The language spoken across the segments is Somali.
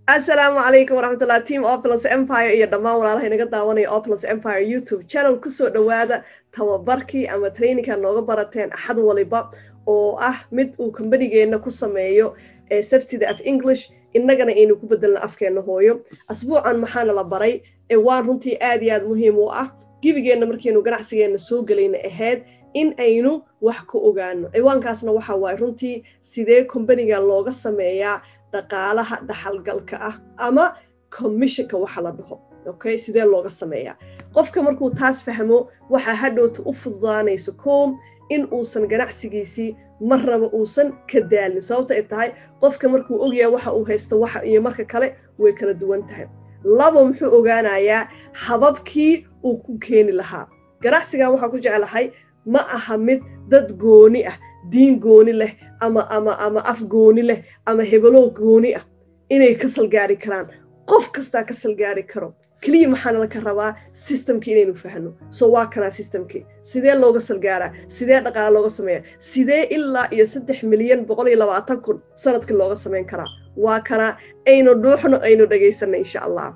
asalaamu calaykum waraxmatullah team opulence empire iyo dhammaan walaalaha inaga daawanaya opulence empire youtube channel kusoo dhowaada tababarkii ama trainingka nooga barateen axad waliba oo ah mid uu kombanigeenna ku sameeyo sabtida af english innagana aynu ku bedelna afkeenna hooyo asbuucan maxaana la baray waan runtii aad iyo aad muhiim u ah gebigeenna markaynu ganacsigeenna soo gelayna ahayd in aynu wax ka ogaano ciwaankaasna waxa waaye runtii sidee kombaniga looga sameeyaa dhaqaalaha dhaxalgalka ah ama commissionka waxa la dhaho okay sidee looga sameeyaa qofka markuu taas fahmo waxaa hadhowta u fududaanayso koom in uusan ganacsigiisii mar raba uusan ka daalin sababta ay tahay qofka markuu ogyaha waxa uu haysto waxa iyo marka kale way kala duwan tahay labo muxuu ogaanayaa hababkii uu ku keeni lahaa ganacsigan waxaa ku jeclahay ma aha mid dad gooni ah diin gooni leh ama ama ama af gooni leh ama hebelo gooni ah inay ka salgaari karaan qof kastaa ka salgaari karo keliya maxaana laka rabaa systemkii inaynu fahno so waa kanaa systemkii sidee looga salgaaraa sidee dhaqaala looga sameeya sidee ilaa iyo saddex milyan boqol iyo labaatan kun sanadkii looga samayn karaa waa kanaa aynu dhuuxno aynu dhagaysana insha allah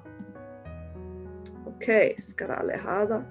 okay iskaraale ahaada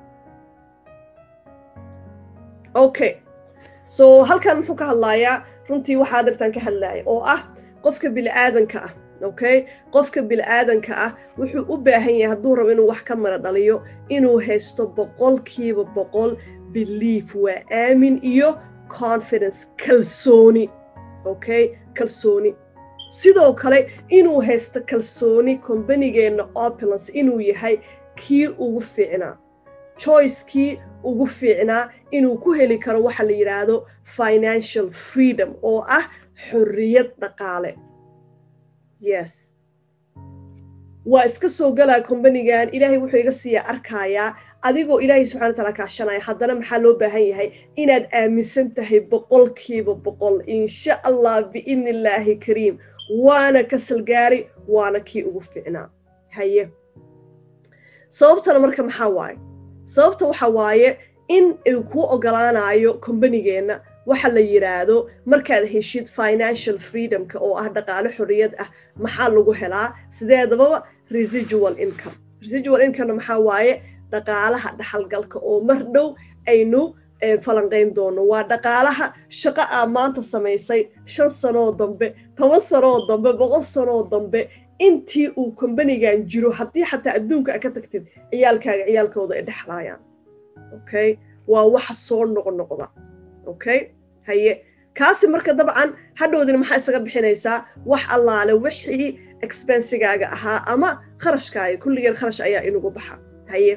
okay so halkan muxuu ka hadlayaa runtii waxaa dartaan ka hadlaaya oo ah qofka bili'aadanka ah okay qofka bili'aadanka ah wuxuu u baahan yahay hadduu rabo inuu wax ka mara dhaliyo inuu haysto boqolkiiba boqol belief waa aamin iyo confidence kalsooni okay kalsooni sidoo kale inuu haysto kalsooni kombanigeenna opulence inuu yahay kii ugu fiicnaa choicekii ugu fiicnaa inuu ku heli karo waxa la yidhaahdo financial freedom oo ah xorriyad dhaqaale yes waa iska soo galaa kombanigan ilaahay wuxuu iga siiya arkayaa adigoo ilaahay subxana wa taala kaashanaya haddana maxaa loo baahan yahay inaad aaminsan tahay boqolkiiba boqol insha allah biidni illaahi kariim waana ka salgaari waana kii ugu fiicnaa haye sababtana marka maxaa waaye sababta waxa waaye in uu kuu ogolaanayo kombanigeenna waxa la yidhaahdo markaad heshid financial freedomka oo ah dhaqaale xorriyad ah maxaa lagu helaa sideedababa residual income residual incomena maxaa waaye dhaqaalaha dhaxalgalka oo mar dhow aynu falanqayn doono waa dhaqaalaha shaqo aa maanta samaysay shan sanoo dambe toban sanoo dambe boqol sanoo dambe intii uu kombanigan jiro haddii xataa adduunka a ka tagtid ciyaalkaaga ciyaalkooda ay dhexlaayaan okay waa waxa soo noqnoqda okay haye kaasi marka dabcan hadhowdina maxaa isaga bixinaysaa wax allaale wixii expensigaaga ahaa ama kharashkaaga kulligeen kharash ayaa inugu baxa haye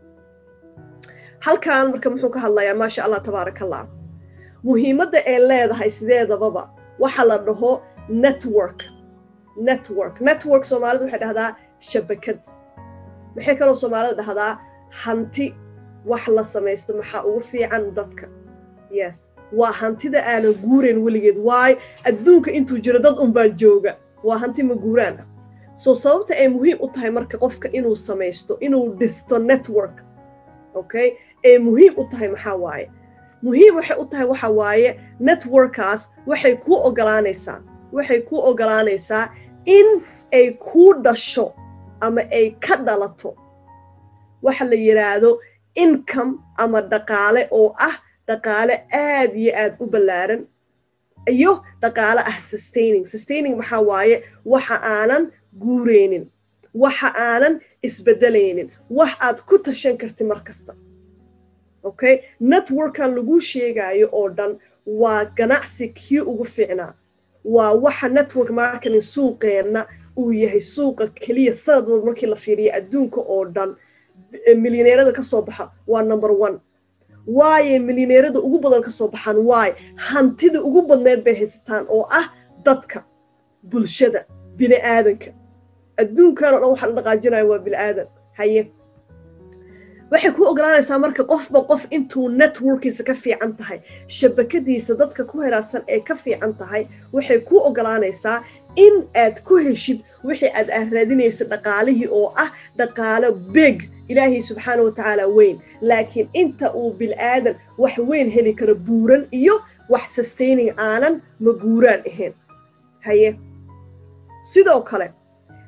halkan marka muxuu ka hadlayaa maasha allah tabaaraka allah muhiimadda ay leedahay sideedababa waxa la dhaho network network network soomaalida waxay dhahdaa shabakad maxay kaloo soomaalida dhahdaa hanti wax la samaysto maxaa ugu fiican dadka yes waa hantida aanan guurayn weligeed waayo adduunka intuu jiro dad unbaa jooga waa hanti ma guuraan ah soo sababta ay muhiim u tahay marka qofka inuu samaysto inuu dhisto network okay ay muhiim u tahay maxaa waaye muhiim waxay u tahay waxa waaye networkaas waxay kuu ogolaanaysaa waxay kuu ogolaanaysaa in ay kuu dhasho ama ay ka dhalato waxa la yidhaahdo income ama dhaqaale oo ah dhaqaale aad iyo aad u ballaaran iyo dhaqaale ah sustaining sustaining maxaa waaye waxa aanan guureynin waxa aanan isbeddelaynin wax aad ku tashan karti mar kasta okay networkan laguu sheegaayo oo dhan waa ganacsi kii ugu fiicnaa waa waxa network marketing suuqeenna uu yahay suuqa keliya sanad walba markii la fiiriya adduunka oo dhan milyaneerada ka soo baxa waa number one waaye milyaneerada ugu badan ka soo baxaan waaye hantida ugu badneed bay haysataan oo ah dadka bulshada bini aadanka adduunkan o dhan waxa la dhaqaajinaya waa bini aadan haye waxay ku ogolaanaysaa marka qofba qof intuu networkiisa ka fiican tahay shabakadiisa dadka ku heraarsan ee ka fiican tahay waxay ku ogolaanaysaa in aad ku heshid wixii aad aad raadinaysa dhaqaalihii oo ah dhaqaalo beg ilaahay subxaana wa tacaala weyn laakiin inta uu bil'aadan wax weyn heli karo buuran iyo wax sustaining aanan ma guuraan ahayn haye sidoo kale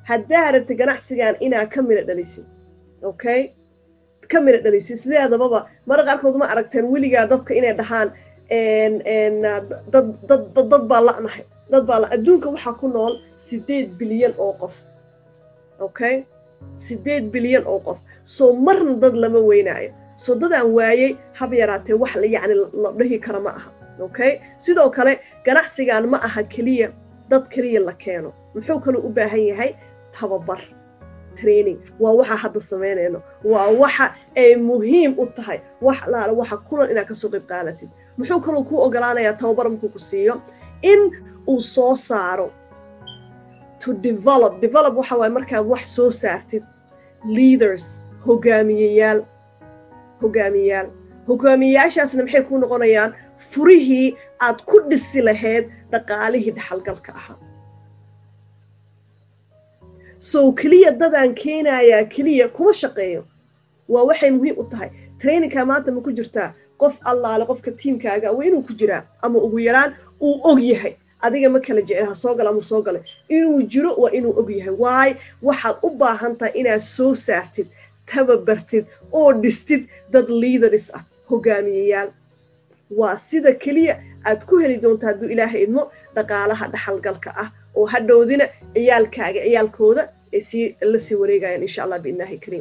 haddaa rabta ganacsigan inaa ka midha dhalisid okay ka midha dhalisid sideedababa mara qaarkood ma aragteen weligaa dadka inay dhahaan dad dad dad baa la'nahay dad baa la adduunka waxaa ku nool siddeed bilyan oo qof okay siddeed bilyan oo qof soo marna dad lama weynaayo soo dadaan waayey hab yaraatee wax yacni la dhihi kara ma aha okay sidoo kale ganacsigan ma aha keliya dad keliya la keeno muxuu kaloo u baahan yahay tababar training waa waxa hadda samaynayno waa waxa ay muhiim u tahay wax laala waxa kulan inaad kasoo qayb qaadatid muxuu kaloo kuu ogolaanayaa tababar markuu ku siiyo in uu soo saaro to develop develop waxa waaye markaad wax soo saartid leaders hogaamiyeyaal hogaamiyeyaal hogaamiyeyaashaasna maxay kuu noqonayaan furihii aad ku dhisi lahayd dhaqaalihii dhaxalgalka ahaa sow keliya dadaan keenayaa keliya kuma shaqeeyo waa waxay muhiim u tahay traininkaa maanta ma ku jirtaa qof allaale qofka tiimkaaga waa inuu ku jiraa ama ugu yaraan uu og yahay adiga ma kala jecel ha soo gala ama soo galay inuu jiro waa inuu og yahay waayo waxaad u baahan tahay inaad soo saartid tababartid oo dhistid dad leaders ah hogaamiyeyaal waa sida keliya aad ku heli doonta hadduu ilaahay idmo dhaqaalaha dhaxalgalka ah oo hadhowdina ciyaalkaaga ciyaalkooda ay sii la sii wareegayaan insha allah biidnaahi kariim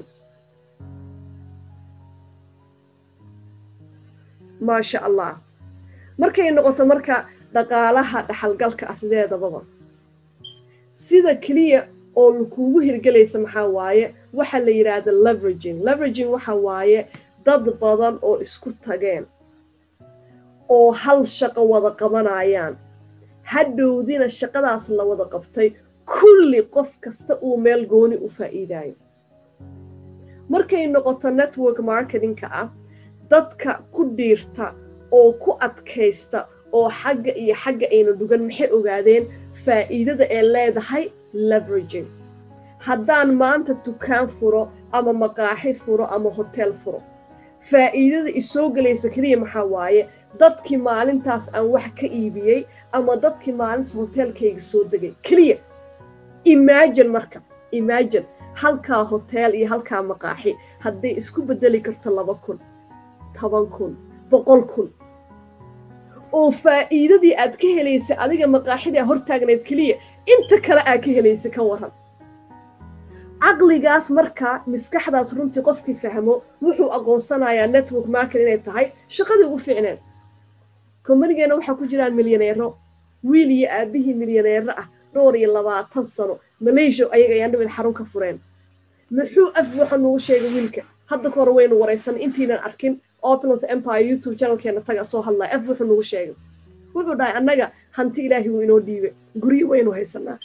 maasha allah markay noqoto marka dhaqaalaha dhaxalgalka ah sideedababa sida keliya oo lakuugu hirgelaysa maxaa waaye waxa la yidhaahda leveraging leveraging waxa waaye dad badan oo isku tageen oo hal shaqo wada qabanayaan hadhowdina shaqadaas la wada qabtay kulli qof kasta uu meel gooni u faa'iidaayo markay noqoto network marketingka ah dadka ku dhiirta oo ku adkaysta oo xagga iyo xagga ayna dhugan maxay ogaadeen faa'iidada ee leedahay leveraging haddaan maanta dukaan furo ama maqaaxi furo ama hotel furo faa'iidada isoo gelaysa keliya maxaa waaye dadkii maalintaas aan wax ka iibiyey ama dadkii maalintaas hoteelkayga soo degay keliya imagine marka imagine halkaa hotel iyo halkaa maqaaxi hadday isku beddeli karto laba kun toban kun boqol kun oo faa'iidadii aad ka helaysay adiga maqaaxidii a hortaagnayd keliya inta kale aad ka helaysay ka waran caqligaas markaa maskaxdaas runtii qofkii fahmo wuxuu aqoonsanayaa network market inay tahay shaqadii ugu fiicneen kombanigeenna waxaa ku jiraan milyaneero wiil iyo aabbihii milyaneero ah dhowr iyo labaatan sano malaysia ayaga ayaan dhimid xarun ka fureen muxuu af waxa nugu sheegay wiilka hadda ka hore waynu waraysan intiinan arkin opulence empire youtube channelkeena taga soo hadlaya af wuxuu nugu sheegay wuxuu dhahay annaga hanti ilaahi wuu inoo dhiibay guryo waynu haysanaa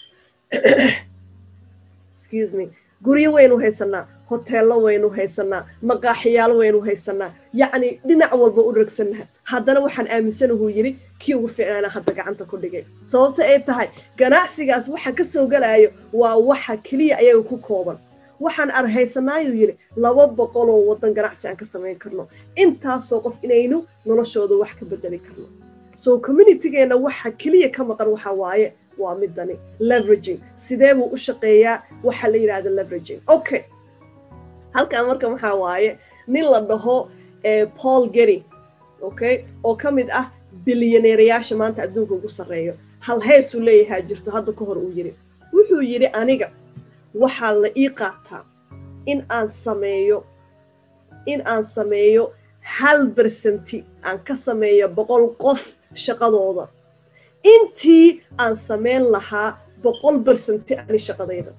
excuse me guryo waynu haysanaa hoteello waynu haysanaa maqaaxiyaal waynu haysanaa yacni dhinac walba u ragsannaha haddana waxaan aaminsanahu yidhi kii ugu fiicnaana hadda gacanta ku dhigay sababta ay tahay ganacsigaas waxa ka soo gelaayo waa waxa keliya ayaga ku kooban waxaan arhaysanaayuu yidhi laba boqoloo waddan ganacsi aan ka samayn karno intaasoo qof inaynu noloshooda wax ka bedeli karno so communitygeenna waxa keliya ka maqan waxa waaye waa midani leveraging sidee buu u shaqeeyaa waxa la yidhahda leveraging okay halkan marka maxaa waaye nin la dhaho paul gary okay oo ka mid ah bilyaneerayaasha maanta adduunka ugu sarreeyo hal heesuu leeyahaa jirto hadda ka hor uu yidhi wuxuu yidhi aniga waxaa la ii qaataa in aan sameeyo in aan sameeyo hal bersenti aan ka sameeyo boqol qof shaqadooda intii aan samayn lahaa boqol bersenti ani shaqadayda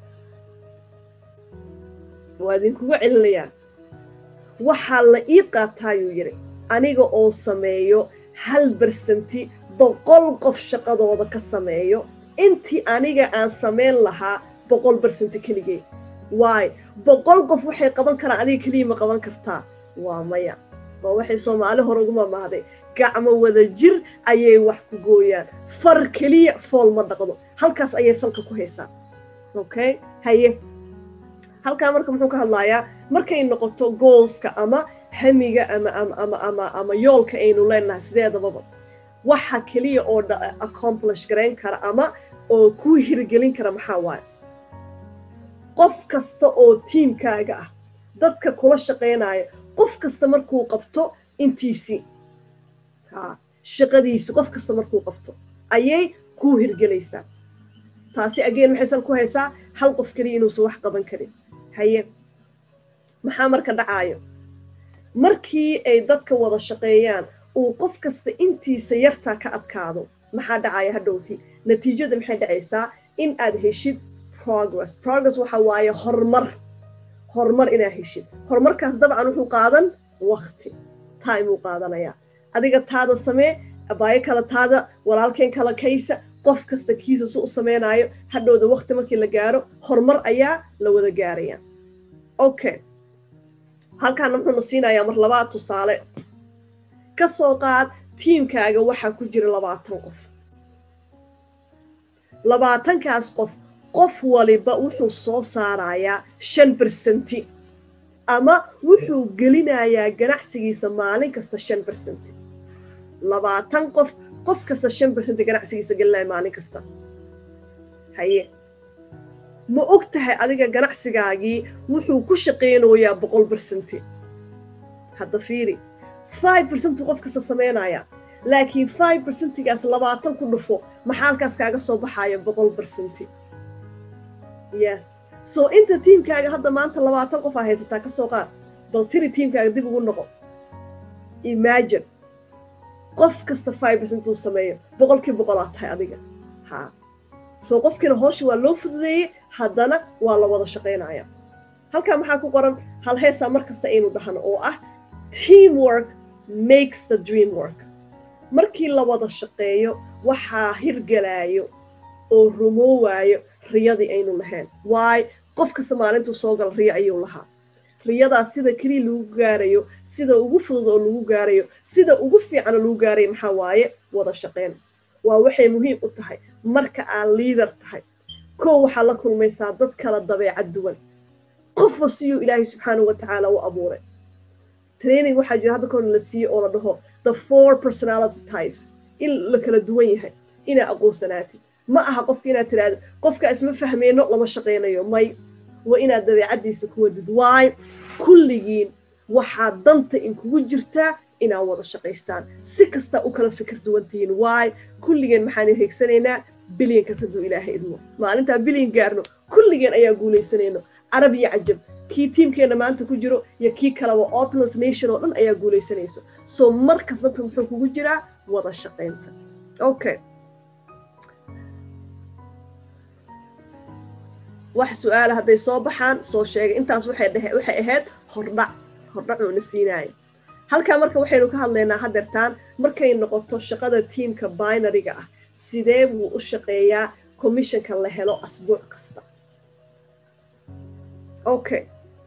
waa idinkuga celinayaa waxaa la ii qaataayuu yidhi aniga oo sameeyo hal bersenti boqol qof shaqadooda ka sameeyo intii aniga aan samayn lahaa boqol bersenti keligay waayo boqol qof waxay qaban karaan adiga keliya ma qaban kartaa waa maya waa waxay soomaali hore ugu mamahday gacmo wada jir ayay wax ku gooyaan far keliya fool ma dhaqdo halkaas ayay salka ku haysaa okay haye halkaa marka muxuu ka hadlayaa markay noqoto goolska ama hamiga ama ama ama ama ama yoolka aynu leenahay sideedababa waxa keliya oo accomplish garayn kara ama oo kuu hirgelin kara maxaa waaye qof kasta oo tiimkaaga ah dadka kula shaqaynaya qof kasta markuu qabto intiisii ha shaqadiisi qof kasta markuu qabto ayay kuu hirgelaysaa taasi ageen maxaysan ku haysaa hal qof keliya inuusan wax qaban karin haye maxaa marka dhacaayo markii ay dadka wada shaqeeyaan uu qof kasta intiisa yartaa ka adkaado maxaa dhacaya hadhowti natiijada maxay dhacaysaa in aad heshid progress progress waxa waaye horumar horumar inaad heshid horumarkaas dabcan wuxuu qaadan wakti time uu qaadanayaa adiga taada samee abaayo kale taada walaalkeen kala kaysa qof kasta kiisa su u samaynayo hadhowda wakti markii la gaaro horumar ayaa la wada gaaraya okay halkaana wuxuuna siinayaa mar labaad tusaale ka soo qaad tiimkaaga waxaa ku jira labaatan qof labaatankaas qof qof waliba wuxuu soo saarayaa shan bersenti ama wuxuu gelinayaa ganacsigiisa maalin kasta shan bersenti labaatan qof qof kasta shan bersenti ganacsigiisa gelinaya maalin kasta haye ma og tahay adiga ganacsigaagii wuxuu ku shaqaynayaa boqol bersenti hadda fiiri five bersenti qof kasta samaynaya laakiin five bersentigaas labaatan ku dhufo maxaa halkaas kaaga soo baxaya boqol bersenti yes so inta tiimkaaga hadda maanta labaatan qof aa haysataa ka soo qaad bal tiri tiimkaaga dib ugu noqo imagine qof kasta five percent uu sameeyo boqolkii boqolaa tahay adiga ha so qofkiina hoosha waa loo fududeeyey haddana waa la wada shaqaynaya halkaa maxaa ku qoran hal heesaa mar kasta aynu dhahno oo ah teamwork makes the dream work markii la wada shaqeeyo waxaa hirgelaayo oo rumoowaayo riyadii aynu lahayn waayo qof kasta maalintuu soo gala riyo ayuu lahaa riyadaas sida keliya lagu gaarayo sida ugu fudud oo lagu gaarayo sida ugu fiican oo lagu gaarayo maxaa waaye wada shaqayn waa waxay muhiim u tahay marka aad liader tahay kow waxaa la kulmaysaa dad kala dabeecad duwan qofba siyuu ilaahay subxaanahu wa tacaala u abuuray training waxaa jira hadda koona la siiye oo la dhaho the four personality types in la kala duwan yahay inaa aqoonsanaatid ma aha qofka inaad tiraahdo qofka isma fahmeyno lama shaqaynayo may waa inaad dabeecaddiisa ku wadid waayo kulligiin waxaa danta inkugu jirtaa inaad wada shaqaystaan si kastaa u kala fikir duwantihiin waayo kulligeen maxaan higsanaynaa bilyankas hadduu ilaahay idmo maalintaa bilyan gaarno kulligeen ayaa guulaysanayno carab iyo cajab kii tiimkeenna maanta ku jiro iyo kii kaleba opulence nation oo dhan ayaa guulaysanayso so markas danta muxuu kugu jiraa wada shaqaynta okay wax su-aala hadday soo baxaan soo sheegay intaas waxay ahayd hordhac hordhacuuna siinaaya halkaa marka waxaynu ka hadlaynaa hadeertaan markay noqoto shaqada tiimka binariga ah sidee buu u shaqeeyaa commissionka la helo asbuuc kasta okay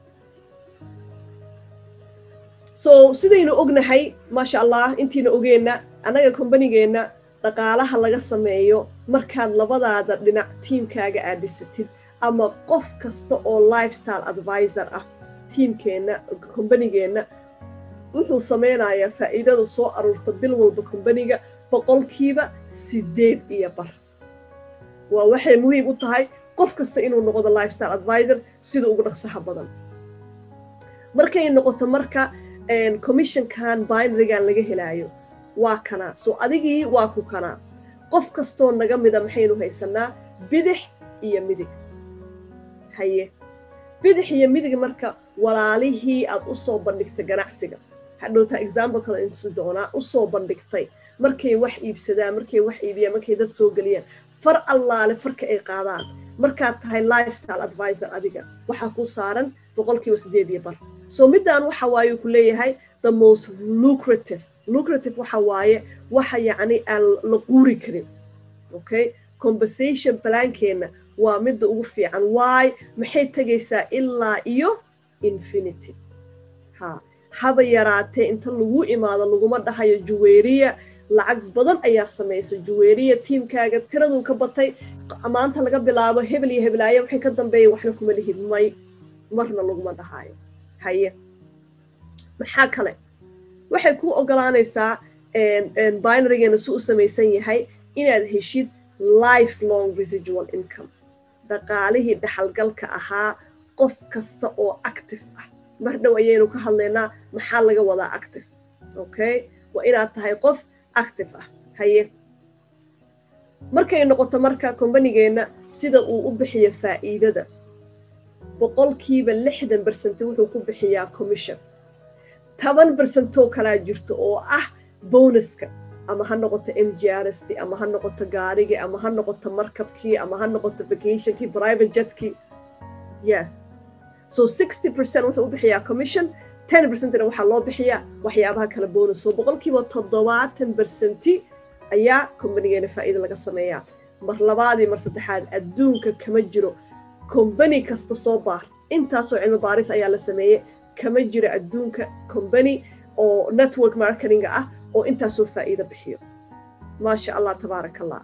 so sidaynu ognahay maasha allah intiina ogeenna annaga kombanigeenna dhaqaalaha laga sameeyo markaad labadaada dhinac tiimkaaga aad dhisatid ama qof kasta oo lifestyle advisor ah tiimkeenna kombanigeenna wuxuu samaynayaa faa'iidada soo aruurta bil walba kombaniga boqolkiiba sideed iyo bar waa waxay muhiim u tahay qof kasta inuu noqdo lifestyle advisor sida ugu dhaqsaha badan markay noqoto marka commissionkan binarygan laga helaayo waa kanaa so adigii waa ku kanaa qof kastoo naga mida maxaynu haysanaa bidix iyo midig haye bidix iyo midig marka walaalihii aad u soo bandhigtay ganacsiga hadhowtaa example kale intusi doonaa u soo bandhigtay markay wax iibsadaan markay wax iibiyaan markay dad soo geliyaan far allaale farka ay qaadaan markaad tahay lifestyle advisor adiga waxaa kuu saaran boqolkiiba sideed iyo bar so middaan waxa waaye ku leeyahay the most lucrative lucrative waxa waaye waxa yacni aan la quuri karin okay compensation plankeenna waa midda ugu fiican waay maxay tegaysaa ilaa iyo infinity ha haba yaraatee inta lagu imaado laguma dhahayo juweeriya lacag badan ayaa samaysa juweeriya tiimkaaga tiraduu ka batay maanta laga bilaabo hebel iyo heblaaye waxay ka dambeeya waxna kuma lihid may marna laguma dhahayo haye maxaa kale waxay ku ogolaanaysaa binarygeena si u samaysan yahay inaad heshid life long residual income dhaqaalihii dhaxalgalka ahaa qof kasta oo active ah mar dhow ayaynu ka hadlaynaa maxaa laga wadaa active okay waa inaad tahay qof active ah haye markay noqoto marka kombanigeenna sida uu u bixiyo faa'iidada boqolkiiba lixdan bersent wuxuu ku bixiyaa commission toban bersentoo kalaa jirto oo ah bonuska ama ha noqoto m g rst ama ha noqoto gaarigii ama ha noqoto markabkii ama ha noqoto vacationkii private jetkii yes so sixty percent wuxuu u bixiyaa commission ten percentna waxaa loo bixiyaa waxyaabaha kala bonus so boqolkiiba toddobaatan bersenti ayaa kombanigeena faa'iida laga sameeyaa mar labaadii mar saddexaad adduunka kama jiro kombani kasta soo baar intaasoo cilmi baaris ayaa la sameeyey kama jiro adduunka kombani oo network marketinga ah oo intaasoo faa'iida bixiyo maasha allah tabaaraka allah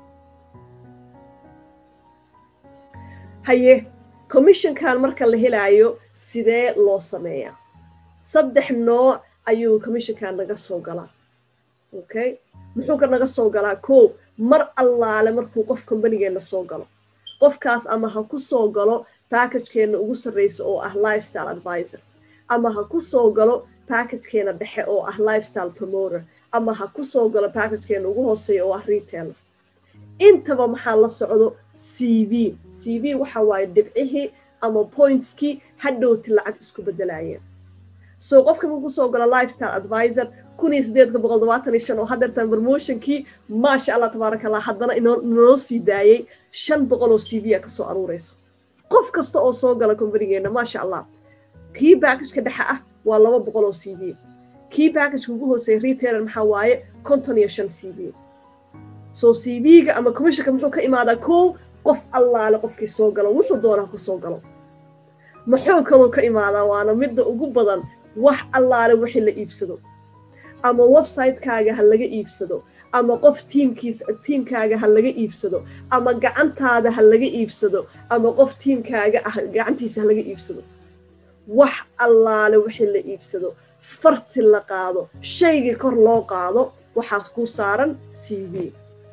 haye commissionkan marka la helaayo sidee loo sameeyaa saddex nooc ayuu commissionkan naga soo galaa okay muxuu ka naga soo galaa ko mar allaale markuu qof kombanigeenna soo galo qofkaas ama ha ku soo galo backagekeenna ugu sarreysa oo ah lifestyle advisor ama ha ku soo galo backagekeenna dhexe oo ah lifestyle promoter ama ha ku soo galo backagekeenna ugu hooseeya oo ah retailer intaba maxaa la socdo c v c v waxa waaye dhibcihii ama pointskii hadhowti lacag isku bedelaayeen so qofka markuu soo galo lifestyle advisor kun iyo sideedka boqol todobaatan iyo shan oo haddeertan promotionkii maasha allah tabaaraka allah haddana inoo sii daayey shan boqol oo c v a kasoo aruureyso qof kasta oo soo gala kombanigeenna maasha allah kii backageka dhexe ah waa laba boqol oo c v kii backageka ugu hooseeya retailer maxaa waaye konton iyo shan c v so c v-ga ama commissionka muxuu ka imaadaa kow qof allaale qofkii soo galo wuxuu doonaa ku soo galo muxuu kaluu ka imaadaa waana midda ugu badan wax allaale wixii la iibsado ama websitekaaga ha laga iibsado ama qof tiimkiis tiimkaaga ha laga iibsado ama gacantaada ha laga iibsado ama qof tiimkaaga ah gacantiisa ha laga iibsado wax allaale wixii la iibsado farti la qaado shaygii kor loo qaado waxaas ku saaran c v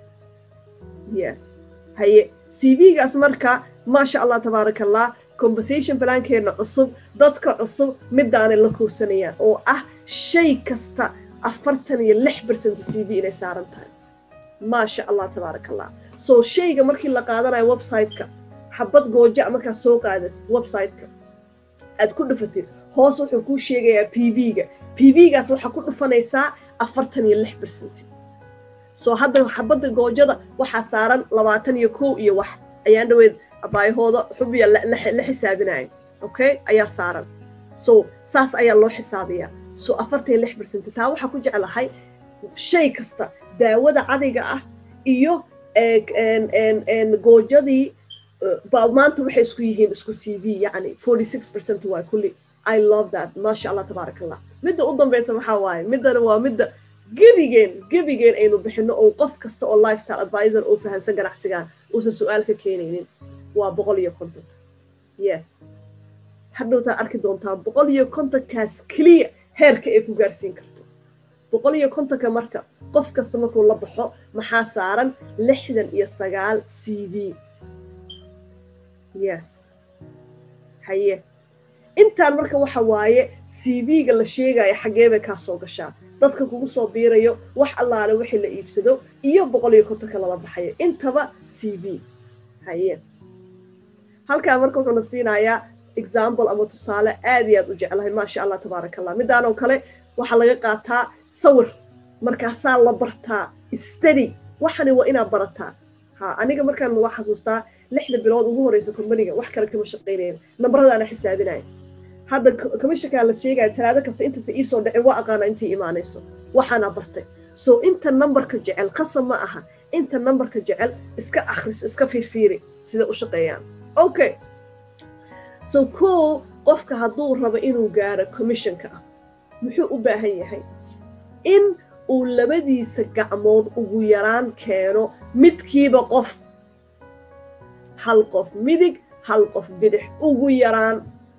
yes haye c v-gaas marka maasha allah tabaaraka allah conversation balaankeenna cusub dadka cusub midaanay la kuursanayaan oo ah shay kasta afartan iyo lix bercent c v inay saaran tahay maasha allah tabaaraka allah so shayga markii la qaadanayo website-ka xabad gooja markaad soo qaadatid website-ka aad ku dhufatid hoos wuxuu kuu sheegayaa p v-ga p v-gaas waxaa ku dhufanaysaa afartan iyo lix bercent so hadda xabadda goojada waxaa saaran labaatan iyo kow iyo wax ayaan dhaweyd abaayahooda xubiya la xisaabinayo okay ayaa saaran so saas ayaa loo xisaabiyaa so afartan iyo lix bercent taa waxaa ku jeclahay shay kasta daawada cadiga ah iyo goojadii maanta waxay isku yihiin isku c v yacni forty six percent waa kulli i love that maasha allah tabaaraka allah midda u dambaysa maxaa waaye middana waa midda gebigeen gebigeen aynu bixino oo qof kasta oo lifestyle advisor oo fahansan ganacsigaan uusan su-aal ka keenaynin waa boqol iyo konton yes hadhowtaad arki doontaa boqol iyo kontonkaas keliya heerka ay ku gaarsiin karto boqol iyo kontonka marka qof kasta markuu la baxo maxaa saaran lixdan iyo sagaal c v yes haye intaan marka waxa waaye c v-ga la sheegaya xaggee bay kaa soo gashaa dadka kugu soo biirayo wax allaale wixii la iibsado iyo boqol iyo kontonka lala baxayo intaba c v haye halkaa marka wuxuuna siinayaa example ama tusaale aad iyo aad u jeclahay maasha allah tabaaraka allah midaan oo kale waxaa laga qaataa sawir markaasaa la bartaa stady waxani waa inaad barataa ha aniga markaan waa xasuustaa lixda bilood ugu horeysa kombaniga wax kale kama shaqaynayn nambaradaana xisaabinaya hadda commissionkaa la sheegaya talaado kasta intaysa iisoo dhicin waa aqaana intay imaanayso waxaana bartay so inta nambarka jecel qasab ma aha inta nambarka jecel iska akhriso iska fiirfiiri sida u shaqeeyaan okay so ko qofka hadduu rabo inuu gaaro commissionka ah muxuu u baahan yahay in uu labadiisa gacmood ugu yaraan keeno midkiiba qof hal qof midig hal qof bidix ugu yaraan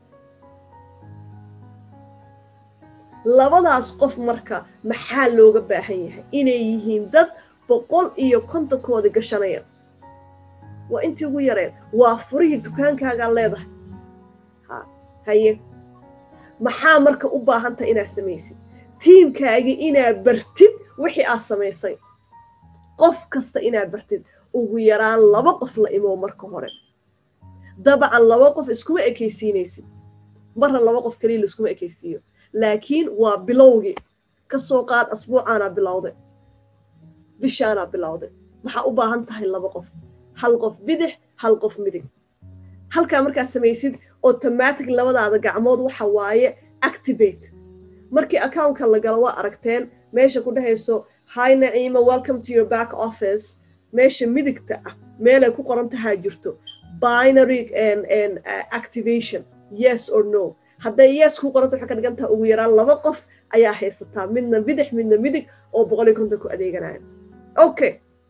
labadaas qof marka maxaa looga baahan yahay inay yihiin dad boqol iyo kontonkooda gashanaya waa intii ugu yareen waa furihii dukaankaagaa leedahay ha haye maxaa marka u baahan tahay inaad samaysid tiimkaagii inaad bartid wixii aad samaysay qof kasta inaad bartid ugu yaraan laba qof la imow marka hore dabcan laba qof iskuma ekaysiinaysid marna laba qof keliya laiskuma ekaysiiyo laakiin waa bilowgii ka soo qaad asbuucaanaa bilowday bishaanaa bilowday maxaa u baahan tahay laba qof hal qof bidix hal qof midig halkaa markaad samaysid automatic labadaada gacmood waxa waaye activate markii accountka la galo waa aragteen meesha ku dhehayso hi naciima welcome to your back office meesha midigta ah meelay ku qoran tahaa jirto binary activation yes or no hadday yes ku qoranta waxay ka dhigan taha ugu yaraan laba qof ayaa haysataa midna bidix midna midig oo boqol iyo konton ku adeeganaya okay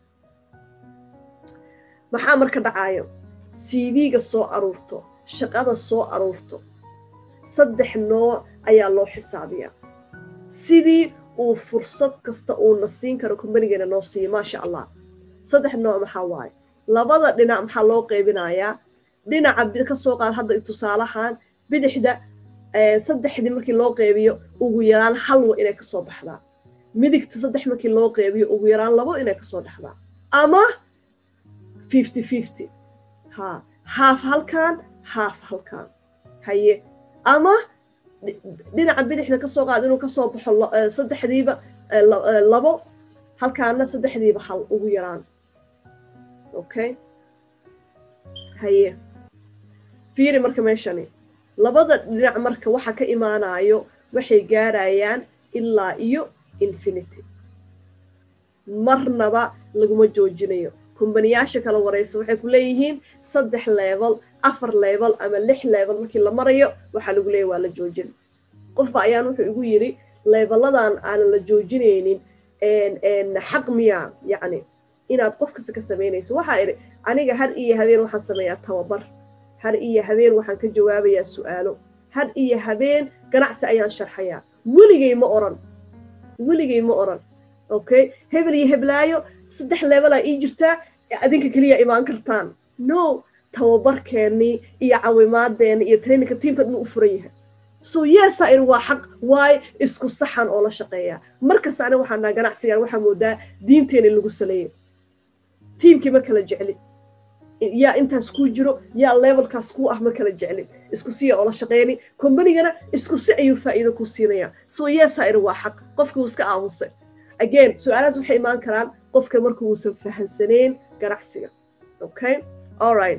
maxaa marka dhacayo cv-ga soo aruurto shaqada soo aruurto saddex nooc ayaa loo xisaabiyaa sidii uu fursad kasta uuna siin karo kombanigana noo siiyo maasha allah saddex nooc maxaa waaye labada dhinac maxaa loo qaybinayaa dhinaca ka soo qaad hadda tusaalahan bidixda saddexdii markii loo qeybiyo ugu yaraan halwa inay kasoo baxdaa midigta saddex markii loo qeybiyo ugu yaraan labo inay kasoo dhexdaa ama fifty fifty ha haaf halkan haaf halkan haye ama dhinaca bidixda kasoo qaad inuu kasoo baxo saddexdiiba labo halkaana saddexdiiba hal ugu yaraan okay haye fiiri marka meeshani labada dhinac marka waxa ka imaanayo waxay gaarayaan ilaa iyo infinity marnaba laguma joojinayo kumbaniyaasha kala waraysa waxay ku leeyihiin saddex leebel afar leebel ama lix leebel markii la marayo waxaa lagu leeyahy waa la joojin qofba ayaan wuxuu igu yidhi leebeladan aanan la joojinaynin xaq miyaa yacni inaad qof kasta ka samaynayso waxaa idhi aniga har iyo habeen waxaan sameeyaa tababar har iyo habeen waxaan ka jawaabayaa su'aalo har iyo habeen ganacsi ayaan sharxayaa weligay ma oran weligay ma oran okay hebel iyo heblaayo saddex leebelaa ii jirtaa adinka keliya imaan kartaan no tababarkeennii iyo cawimaadeena iyo traininka tiimka dhan u furan yahay so yeesaa iri waa xaq waayo isku saxan oo la shaqeeyaa markasta aniga waxaan dhaha ganacsigan waxaa moodaa diinteena lagu saleeyo tiimkii ma kala jeclin yaa intaas kuu jiro yaa levelkaas kuu ah ma kala jeclin isku siya oo la shaqeyni kombanigana isku si ayuu faa'iido ku siinayaa so yeesaa iri waa xaq qofkii uu iska aamusay again su-aalahaas waxay imaan karaan qofka marka uusan fahansaneyn ganacsiga okay all right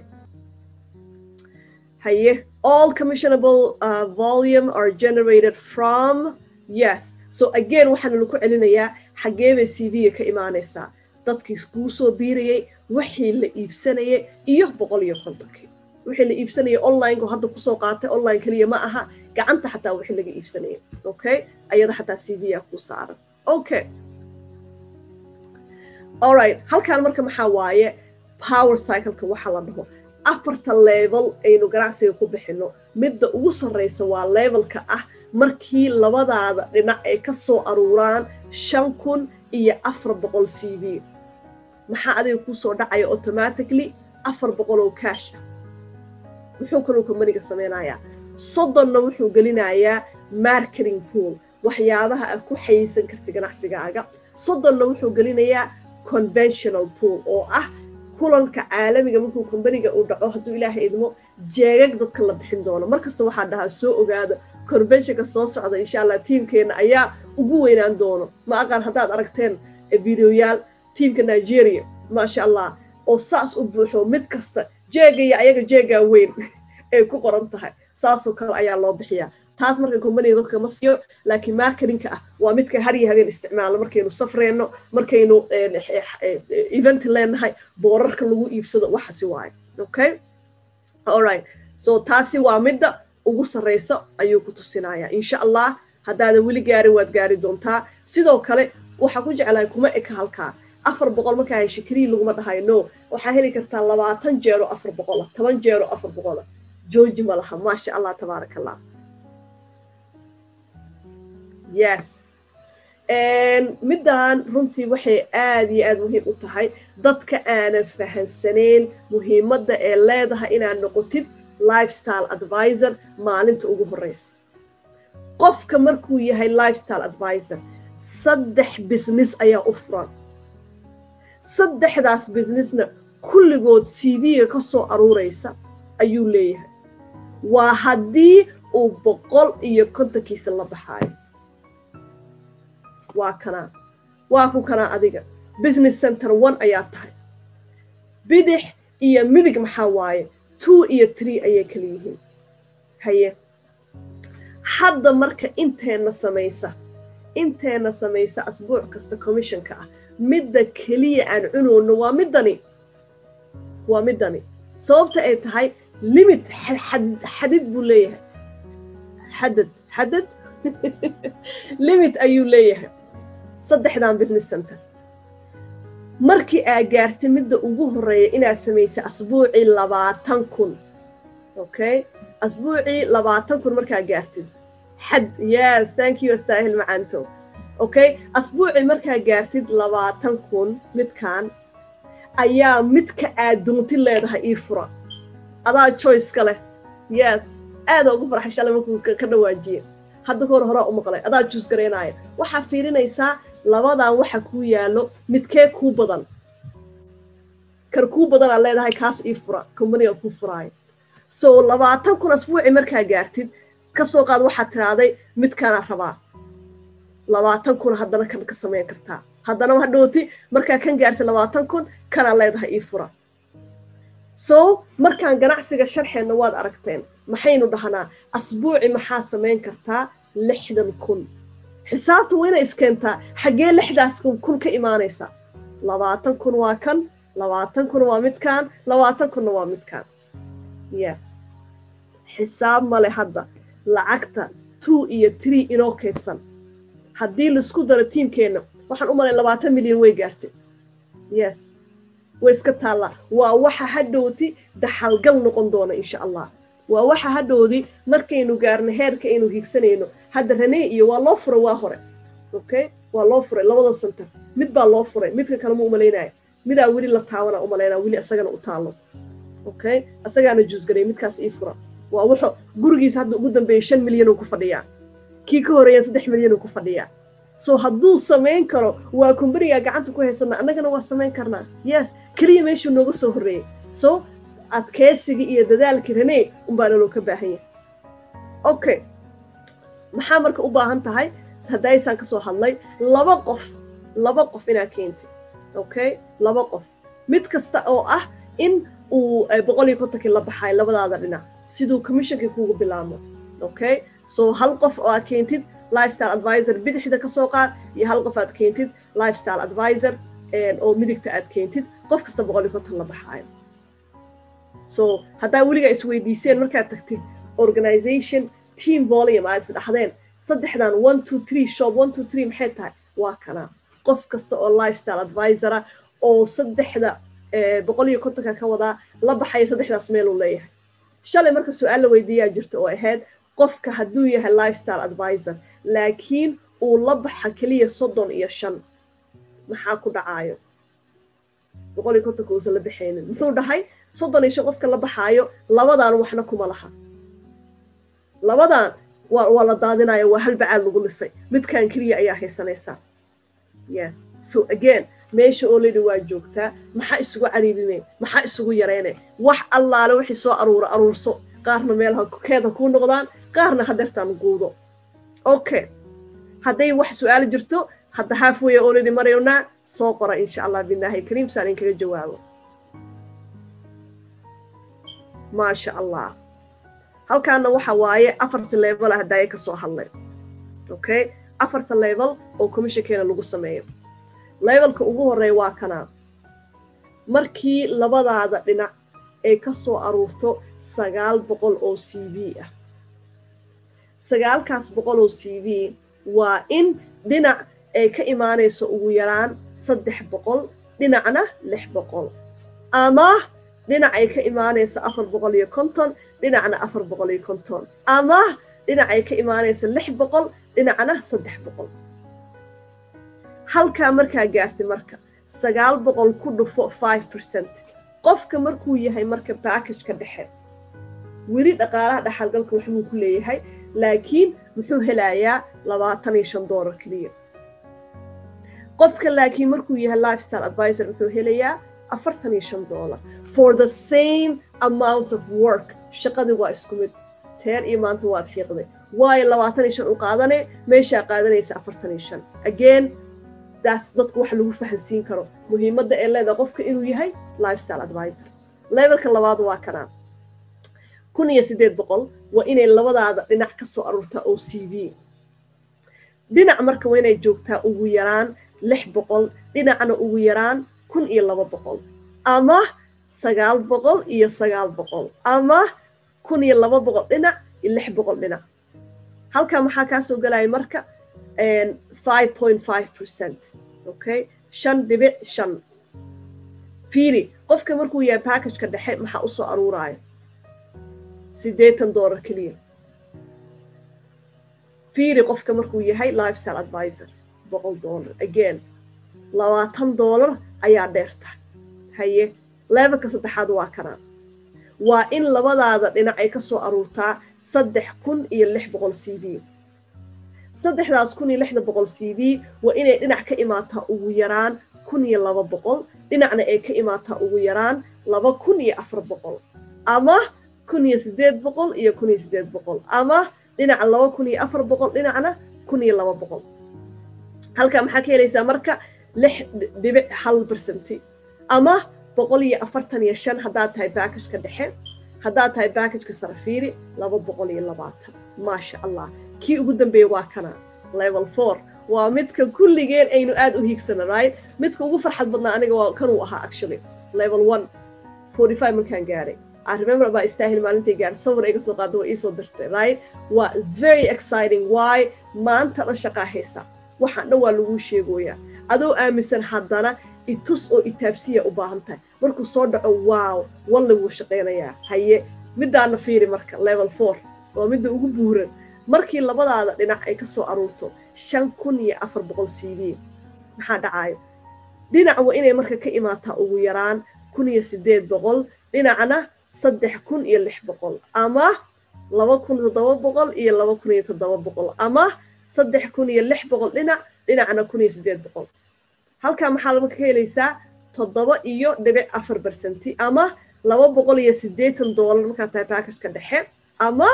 haye all commissionable uh, volume are generated from yes so again waxaana lagu celinayaa xaggee bay c v-ga ka imaanaysaa dadkii kuu soo biirayay wixii la iibsanayay iyo boqol iyo kontonkii wixii la iibsanayay onlineko hadda kusoo qaatay online keliya ma aha gacanta xataa wixii laga iibsanayay okay ayada xataa c v-ga ku saaran okay alright halkaan marka maxaa waaye power cycleka waxa la dhaho afarta level aynu ganacsiga ku bixino midda ugu sarraysa waa levelka ah markii labadaada dhinac ay ka soo aruuraan shan kun iyo afar boqol c v maxaa adiga kuu soo dhacaya automatically afar boqol oo cash ah muxuu kaluu kombaniga samaynayaa soddonna wuxuu gelinayaa marketing pool waxyaabaha aad ku xayeysan karta ganacsigaaga soddonna wuxuu gelinayaa conventional pool oo ah kulanka caalamiga markuu kombaniga uu dhaco hadduu ilaahay idmo jeegag dadka la bixin doono mar kasta waxaa dhahaa soo ogaada conventionka soo socda insha allah tiimkeenna ayaa ugu weynaan doono ma aqaan haddaad aragteen videoyaal tiimka nigeria maasha allah oo saas u buuxo mid kasta jeegaya ayaga jeegaa weyn ay ku qoran tahay saasoo kale ayaa loo bixiyaa taas marka kombaniga dadka ma siiyo laakiin marketingka ah waa midka har iyo habeen isticmaalno markaynu safreenno markaynu event leenahay boorarka lagu iibsado waxasi waayo okay alright so taasi waa midda ugu sarraysa ayuu ku tusinayaa insha allah haddaadan weli gaarin waad gaari doontaa sidoo kale waxaa ku jeclahay kuma eka halkaa afar boqol markaa hesha keliya laguma dhahayo no waxaa heli kartaa labaatan jeero afar boqola toban jeero afar boqola jooji ma laha maasha allah tabaaraka allah yes middan runtii waxay aad iyo aad muhiim u tahay dadka aanan fahansaneyn muhiimadda ee leedahay inaad noqotid lifestyle advisor maalinta ugu horreysa qofka markuu yahay lifestyle advisor saddex business ayaa u furan saddexdaas businessna kulligood cv-ga ka soo aruuraysa ayuu leeyahay waa haddii uu boqol iyo kontonkiisa la baxaayo waa kanaa waa ku kanaa adiga business center one ayaa tahay bidix iyo midig maxaa waaye two iyo tree ayay kala yihiin haye hadda marka inteenna samaysa inteenna samaysa asbuuc kasta commissionka ah midda keliya aan cunoono waa middani waa middani sababta ay tahay limit xadid buu leeyahay xadad xadad limit ayuu leeyahay saddexdan business center markii aa gaartay midda ugu horreeya inaad samaysay asbuucii labaatan kun okay asbuucii labaatan kun markaa gaartid xad yes thank you astaahil macanto okay asbuucii markaa gaartid labaatan kun midkan ayaa midka aad doonti leedahay ii fura adaa choiceka leh yes aada ugu farxay shalay markuu ka dhawaajiye hadda kahor horaa u maqlay adaa juus garaynaya waxaa fiirinaysaa labadan waxa kuu yaallo midkee kuu badan kar kuu badanaad leedahay kaas ii fura combaniga kuu furaayo so labaatan kun asbuuci markaa gaartid ka soo qaad waxaad tiraaday midkaanaa rabaa labaatan kun haddana kan ka samayn kartaa haddana hadhooti markaa kan gaartay labaatan kun kanaa leedahay ii fura so markaan ganacsiga sharxeenna waad aragteen maxaynu dhahnaa asbuuci maxaa samayn kartaa lixdan kun xisaabta waa inay iskeentaa xaggee lixdaas kun ka imaanaysa labaatan kun waa kan labaatan kun waa midkaan labaatan kunna waa midkaan yes xisaab male hadda lacagta two iyo tree inoo kaydsan haddii laisku daro tiimkeenna waxaan u malay labaatan milyan way gaartay yes way iska taallaa waa waxa hadhowti daxalgal noqon doona insha allah waa waxa hadhowdi markaynu gaarno heerka aynu hiigsanayno hadda ranee iyo waa loo furay waa hore okay waa loo furay labada center mid baa loo furay midka kale ma umalaynaya midaa weli la taawana umalaynaa weli isagana u taalo okay isagaana juusgaray midkaas ii fura waa wuxuu gurigiisa hadda ugu dambeeyay shan milyan uu ku fadhiyaa kii ka horeeya saddex milyan uu ku fadhiyaa so hadduu samayn karo waa kumbanigaa gacanta ku haysana annagana waa samayn karnaa yes keliya meeshuu nooga soo horreeyey so adkeysigii iyo dadaalkii ranee unbaa naloo ka baahan yahay okay maxaa marka u baahan tahay haddaysaan ka soo hadlay laba qof laba qof inaad keentid okay laba qof mid kasta oo ah in uu boqol iyo kontonkii la baxayo labadaada dhinac siduu commissionkii kuugu bilaabmo okay so hal qof oo aad keentid lifestyle advisor bidixda ka soo qaad iyo hal qof aad keentid lifestyle advisor oo midigta aad keentid qof kasta boqol iyo konton la baxaayo so haddaa weligaa isweydiiseen markaad tagtid organization team volume aad isdhaxdeen saddexdan one two three shop one two three maxay tahay waa kanaa qof kasta oo lifestyle advisora oo saddexda boqol iyo kontonka ka wadaa la baxaya saddexdaas meeluu leeyahay shalay marka su-aal la weydiiyaa jirta oo ahayd qofka hadduu yahay lifestyle advisor laakiin uu la baxa keliya soddon iyo shan maxaa ku dhacaayo boqol iyo kontonka uusan la baxaynin muxuu dhahay soddon iyo shan qofka la baxaayo labadan waxna kuma laha labadan waa waa la daadinaya waa hal bacaad lagu lisay midkan keliya ayaa haysanaysaa yes so again meesha oo layidhi waa joogtaa maxaa isugu cariirine maxaa isugu yarayne wax allaale wixii soo aruura aruurso qaarna meelaha keeda kuu noqdaan qaarna hadeertaan guudo okay hadday wax su-aal jirto hadda halfway already maraynaa soo qora insha allah bilaahi kariim saan inkaga jawaabo maasha allah halkaana waxa waaye afarta level ah hadaaye ka soo hadlay okay afarta level oo commissionkeena lagu sameeyo levelka ugu horeeya waa kanaa markii labadaada dhinac ay ka soo aruurto sagaal boqol oo c v ah sagaalkaas boqol oo c v waa in dhinac ay ka imaanayso ugu yaraan saddex boqol dhinacna lix boqol ama dhinac ay ka imaanayso afar boqol iyo konton dhinacna afar boqol iyo konton ama dhinac ay ka imaanayso lix boqol dhinacna saddex boqol halkaa markaa gaartay marka sagaal boqol ku dhufo five percent qofka markuu yahay marka backageka dhexe weli dhaqaalaha dhaxalgalka waxbuu ku leeyahay laakiin muxuu helayaa labaatan iyo shan doolar keliya qofka laakiin markuu yahay lifestyle advisor muxuu helayaa afartan iyo shan doolar for the same amount of work shaqadii waa isku mid teer iyo maanta waad xiiqday waayo labaatan iyo shan u qaadane meeshaa qaadanaysa afartan iyo shan again daas dadka waxa lagu fahansiin karo muhiimadda ee leedahay qofka inuu yahay lifestyle advisor levelka labaad waa kanaa kun iyo siddeed boqol waa inay labadaada dhinac ka soo aruurtaa oo c v dhinac marka waa inay joogtaa ugu yaraan lix boqol dhinacna ugu yaraan kun iyo laba boqol ama sagaal boqol iyo sagaal boqol ama kun iyo laba boqol dhinac iyo lix boqol dhinac halkaa maxaa kaa soo gelaya marka five point five percent okay shan dhibic shan fiiri qofka markuu yahay packageka dhexe maxaa u soo aruuraya siddeetan doolar keliya fiiri qofka markuu yahay lifestyle advisor boqol doolar again labaatan doolar ayaa dheerta haye levelka saddexaad waa kanaa waa in labadaada dhinac ay ka soo aruurtaa saddex kun iyo lix boqol c v saddexdaas kun iyo lixda boqol c v waa inay dhinac ka imaataa ugu yaraan kun iyo laba boqol dhinacna ay ka imaataa ugu yaraan laba kun iyo afar boqol ama kun iyo siddeed boqol iyo kun iyo siddeed boqol ama dhinaca laba kun iyo afar boqol dhinacna kun iyo laba boqol halkaa maxaa ka helaysaa marka lix dhibic hal bersenti ama boqol iyo afartan iyo shan haddaad tahay backageka dhexe haddaad tahay backageka sarafiiri laba boqol iyo labaatan maasha allah kii ugu dambeeya waa kana level four waa midka kulligeen aynu aad u hiigsana right midka ugu farxad badnaa aniga waa kanuu ahaa actually level one forty five markaan gaaray I remember baa istaahil maalintay gaartay sawir iga soo qaada waa iisoo dirtay right waa very exciting why maanta dhan shaqaa haysa waxaan dhan waa laguu sheegoyaa adoo aaminsan haddana itus oo itaabsiya u baahan tahay markuu soo dhaco wow walle wuu shaqaynayaa haye middaana fiiri marka level four waa midda ugu buuran markii labadaada dhinac ay ka soo aruurto shan kun iyo afar boqol c v maxaa dhacayo dhinac waa inay marka ka imaataa ugu yaraan kun iyo siddeed boqol dhinacna saddex kun iyo lix boqol ama laba kun toddoba boqol iyo laba kun iyo toddoba boqol ama saddex kun iyo lix boqol dhinac dhinacna kun iyo siddeed boqol halkaa maxaa marka ka helaysaa toddoba iyo dhibic afar bersenti ama laba boqol iyo siddeetan doolar markaa tahay baakajka dhexe ama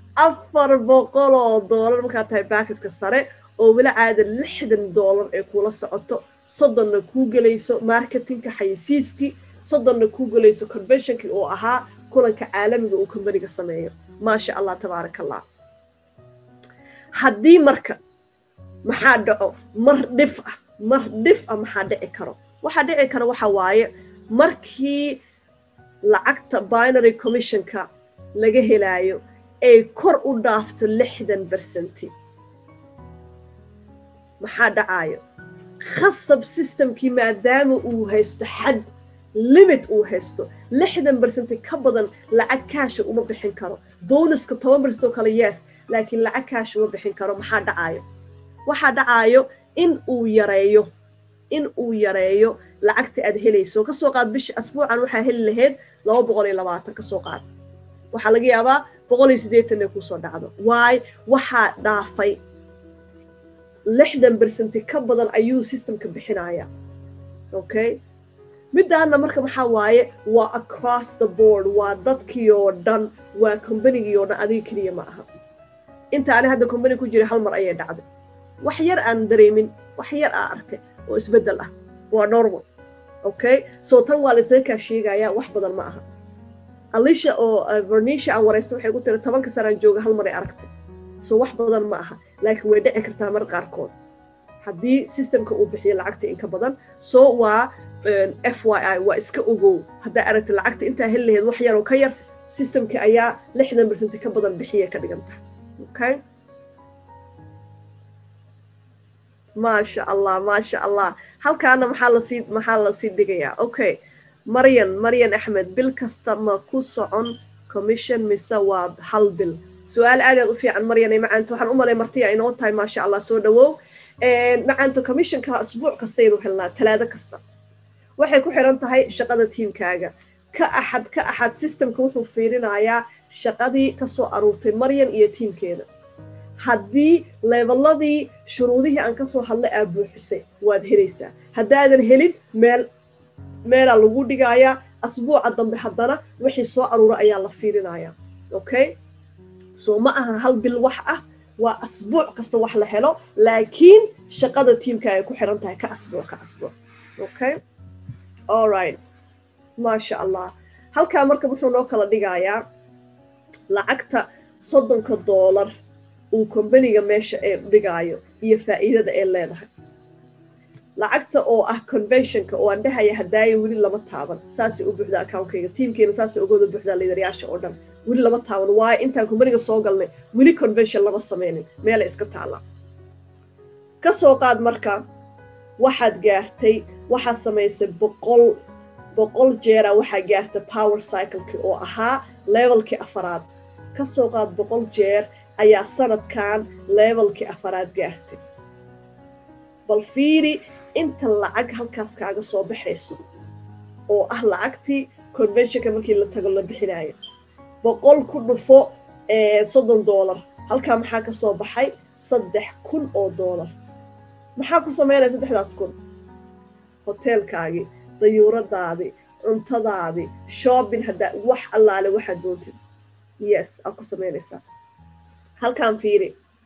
afar boqol oo doolar markaa tahay baakajka sare oo weli caada lixdan doolar ee kuula socoto soddonna kuu gelayso marketingka xayisiiskii soddonna kuu gelayso conventionkii oo ahaa kulanka caalamiga uu kombaniga sameeyo maasha allah tabaaraka allah haddii marka maxaa dhaco mar dhif ah mar dhif ah maxaa dhici karo waxaa dhici kara waxa waaye markii lacagta binary commissionka laga helaayo ay kor u dhaafto lixdan bersenti maxaa dhacayo khasab systemkii maadaama uu haysto xad limit uu haysto lixdan bersenti ka badan lacag kaasha uma bixin karo bonuska toban bersent oo kale yes laakiin lacag kaasha uma bixin karo maxaa dhacayo waxaa dhacayo in uu yareeyo in uu yareeyo lacagta aad helayso kasoo qaad bisha asbuucan waxaa heli lahayd laba boqol iyo labaatan kasoo qaad waxaa laga yaabaa boqol iyo siddeetan inay kusoo dhacdo waay waxaa dhaafay lixdan bersenti ka badan ayuu systemka bixinaya okay middaana marka maxaa waaye waa across the board waa dadkii oo dhan waa combanigii oo dhan adiga keliya ma aha inta ani hadda combani ku jira hal mar ayay dhacday wax yar aan dareemin wax yar aa arkay oo isbeddel ah waa normal okay so tan waa laysaga kaa sheegayaa wax badan ma aha alisha oo vernisha aan waraysta waxay ku tiri tobanka sanaan jooga hal maray aragtay so wax badan ma aha laakiin way dhici kartaa mar qaarkood haddii systemka uu bixiyo lacagta inka badan so waa f y i waa iska ogow haddaa aragtay lacagta intaa heli lahayd wax yaroo ka yar systemka ayaa lixdan bersenti ka badan bixiya ka dhiganta okay maasha allah maasha allah halkaana maxaa lasii maxaa lasii dhigayaa okay maryan maryan axmed bil kasta ma ku socon commission mise waa hal bil su-aal aad aad u fiican maryan ay macaanta waxaan u malay martiya inoo tahay maasha allah soo dhawow macaanto commissionka asbuuc kastaynu helnaa talaado kasta waxay ku xiran tahay shaqada tiimkaaga ka axad ka axad systemka wuxuu fiirinayaa shaqadii ka soo aruurtay maryan iyo tiimkeeda haddii leeballadii shuruudihii aan ka soo hadlay aa buuxisay waad helaysaa haddaadan helin meel meelaa lagu dhigayaa asbuuca dambe haddana wixii soo aruura ayaa la fiirinayaa okay soo ma aha hal bil wax ah waa asbuuc kasta wax la helo laakiin shaqada tiimka ay ku xiran tahay ka asbuuc ka asbuuc okay allright maasha allah halkaa marka wuxuu noo kala dhigayaa lacagta soddonka doolar uu kombaniga meesha ee dhigaayo iyo faa'iidada ee leedahay lacagta oo ah conventionka oo aan dhahaya hadaayo weli lama taaban saasay u buuxda accountkayga tiimkeena saasay ogooda buuxdaa liidarayaasha oo dhan weli lama taaban waayo intaan kombaniga soo galnay weli convention lama samaynin meela iska taalla ka soo qaad marka waxaad gaartay waxaad samaysay boqol boqol jeera waxaa gaartay power cycleki oo ahaa levelkii afaraad ka soo qaad boqol jeer ayaa sanadkan levelkii afaraad gaartay bal fiiri inta lacag halkaas kaaga soo baxayso oo ah lacagtii conventionka markii la tago la bixinaayo boqol ku dhufo soddon doolar halkaa maxaa ka soo baxay saddex kun oo doolar maxaa ku samaynaya saddexdaas kun hoteelkaagii dayuuradaadii cuntadaadii shopping haddaa wax allaale waxaad doontid yes aad ku samaynaysaa halkaan fiiri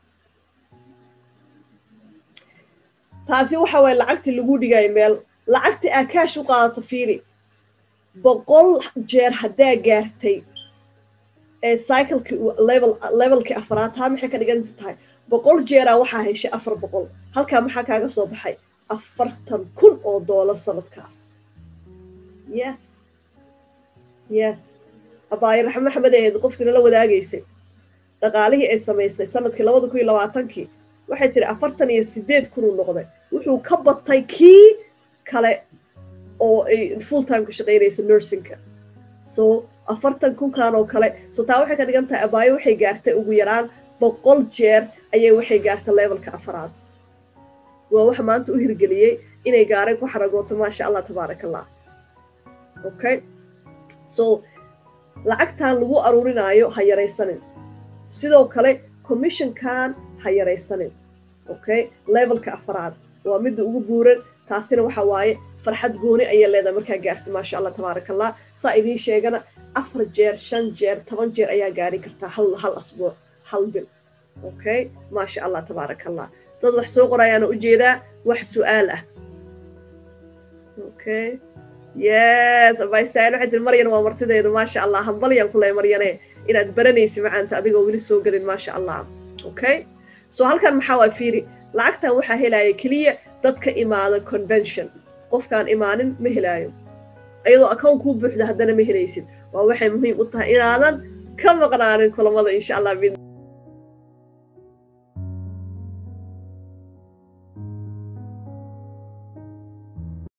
taasi waxa waye lacagtii lagu dhigaayo meel lacagtii aa kaash u qaadato fiiri boqol jeer haddaa gaartay ee cyclekii level levelkii afaraad taa maxay ka dhiganta tahay boqol jeeraa waxaa heshay afar boqol halkaa maxaa kaaga soo baxay afartan kun oo doolar sanadkaas yes yes abaayo raxme maxamed ahayd qofkii nala wadaagaysay dhaqaalihii ay samaysay sanadkii labada kun iyo labaatankii waxay tiri afartan iyo sideed kunuu noqday wuxuu ka batay kii kale oo ay full time ka shaqaynaysa nursingka so afartan kunkan oo kale so taa waxay ka dhigan tahay abaayo waxay gaartay ugu yaraan boqol jeer ayay waxay gaartay levelka afaraad waa waxa maanta u hirgeliyey inay gaareen ku xaragooto maasha allah tabaarak allah okay so lacagtan lagu aruurinaayo ha yaraysanin sidoo kale commissionkan ha yaraysanin okay levelka afaraad waa midda ugu buuran taasina waxa waaye farxad gooni ayay leedahay markaa gaartay maasha allah tabaarak allah saa idiin sheegana afar jeer shan jeer toban jeer ayaa gaari kartaa hal hal asbuuc hal bil okay maasha allah tabaarak allah dad wax soo qorayaana ujeedaa wax su-aal ah okay yes abaystaan waxay tiri maryan waa martideedu maasha allah hambalyan ku leh maryane inaad baranaysi macaanta adigoo weli soo gelin maasha allah okay so halkan maxaa waa fiiri lacagtan waxaa helaya keliya dadka imaada convention qofkaan imaanin ma helaayo iyadoo account kuu buuxda haddana ma helaysid waa waxay muhiim u tahay inaadan ka maqnaanin kulamada insha allah